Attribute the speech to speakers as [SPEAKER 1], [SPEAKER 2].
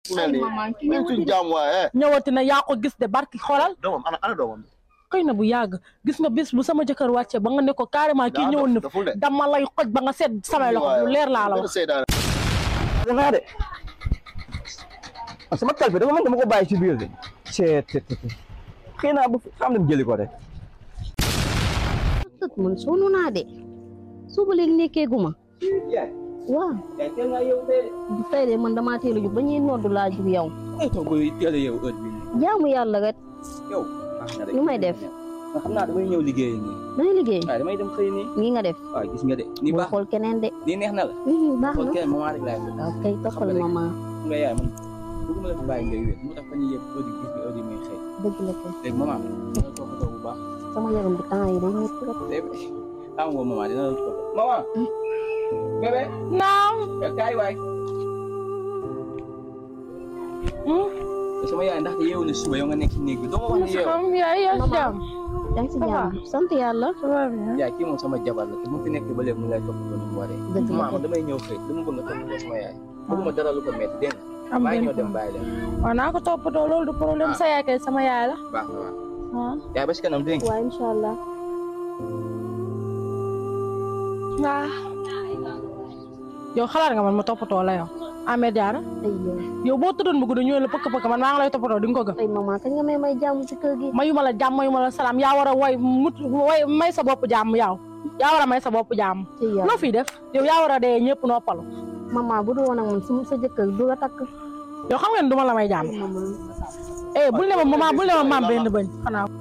[SPEAKER 1] mel nii
[SPEAKER 2] maman ki
[SPEAKER 1] même suñu jaam waaye
[SPEAKER 3] ñëwati na yaa ko gis de barki xoolal
[SPEAKER 1] doomam ana ana doomam
[SPEAKER 3] xëy na bu yàgg gis nga bis bu sama jëkkër wàccee ba nga ne ko carrément kii
[SPEAKER 1] daa
[SPEAKER 3] ñëwoon na
[SPEAKER 1] dof- doful de.
[SPEAKER 3] dama lay xoj ba nga seet samay loxo lu leer laa la wax
[SPEAKER 1] seydaane
[SPEAKER 4] danaa de sama kalpe dafa man dama ko bàyyi ci biir de c'est xëy naa bu xam dem jëli ko rek
[SPEAKER 2] tët man sonn naa de suba léegi nekkee guma waaw
[SPEAKER 4] yaay teel nga yow de
[SPEAKER 2] bu tey de man damaa teel a jug ba ñuy noddu laa jug yow
[SPEAKER 4] ay toog boy teel a yow heure bi
[SPEAKER 2] jaamu yàlla rek
[SPEAKER 4] yow baax na de
[SPEAKER 2] lu may def
[SPEAKER 4] nga xam naa damay ñëw liggéey nii
[SPEAKER 2] dangay liggéey
[SPEAKER 4] waaye damay dem xëy nii
[SPEAKER 2] nii nga def
[SPEAKER 4] waaw gis nga de nii
[SPEAKER 2] bul
[SPEAKER 4] baax
[SPEAKER 2] xool keneen de
[SPEAKER 4] nii neex na la
[SPEAKER 2] Mhm, baax
[SPEAKER 4] xool
[SPEAKER 2] na
[SPEAKER 4] keneen moment rek laay def
[SPEAKER 2] waaw kay toppal
[SPEAKER 4] Xam nga
[SPEAKER 2] maman
[SPEAKER 4] xam nga yaay man bëgguma la fi bàyyi ngay wéet moo tax fa ñuy yëpp heure yi gis nga heure yi may xëy
[SPEAKER 2] dëgg la kay
[SPEAKER 4] léegi maman dina la toppatoo bu baax
[SPEAKER 2] sama yaram bi temps yi day métti rek
[SPEAKER 4] léegi xam nga maman dina la toppatoo maman bébé
[SPEAKER 3] naam
[SPEAKER 4] kaay waay sama yaay ndaxte yeewu na suba yow nga nekk ci néeg bi doo ma wax ne yeewu
[SPEAKER 3] xam yaay yaa si jàmm
[SPEAKER 2] yaa ngi si
[SPEAKER 3] Ça va.
[SPEAKER 2] jàmm sant yàlla
[SPEAKER 3] ça va bien
[SPEAKER 4] yaay kii moom sama jabar la te mu fi nekk ba léegi mu lay toppatoo ni mu waree
[SPEAKER 2] Dëgg la
[SPEAKER 4] maman
[SPEAKER 2] kay.
[SPEAKER 4] damay ñëw xëy dama bëgg nga toppatoo sama yaay bëgguma dara lu ko metti dégg nga
[SPEAKER 3] am
[SPEAKER 4] maa ngi
[SPEAKER 3] benn
[SPEAKER 4] ñëw dem bàyyi leen
[SPEAKER 3] waaw naa ko toppatoo loolu du problème
[SPEAKER 4] Ah.
[SPEAKER 3] sa yaay kay sama yaay la
[SPEAKER 4] baax na waaw
[SPEAKER 3] ah
[SPEAKER 4] yaay ba si kanam dégg nga
[SPEAKER 2] waaw incha allah
[SPEAKER 3] waaw yow xalaat nga man ma toppatoo la yow Ameth Diarra
[SPEAKER 2] ay yow
[SPEAKER 3] yow boo tëddoon bu guddi ñëwee la pëkk pëkk man maa ngi lay toppatoo di nga ko gëm
[SPEAKER 2] ay maman kañ nga may may jàmm ci kër gi
[SPEAKER 3] mayuma la jàmm mayuma la salaam yaa war a way mut way may sa bopp jàmm yow yaa war a may sa bopp jàmm
[SPEAKER 2] ci yow
[SPEAKER 3] loo fiy def yow yaa war a dee ñëpp noppalu
[SPEAKER 2] maman bu dul woon ak man su sa jëkkër du la takk
[SPEAKER 3] yow xam ngeen du ma la may jàmm
[SPEAKER 2] maman
[SPEAKER 3] eh bul ne ma maman bul ne ma maam benn bëñ xanaa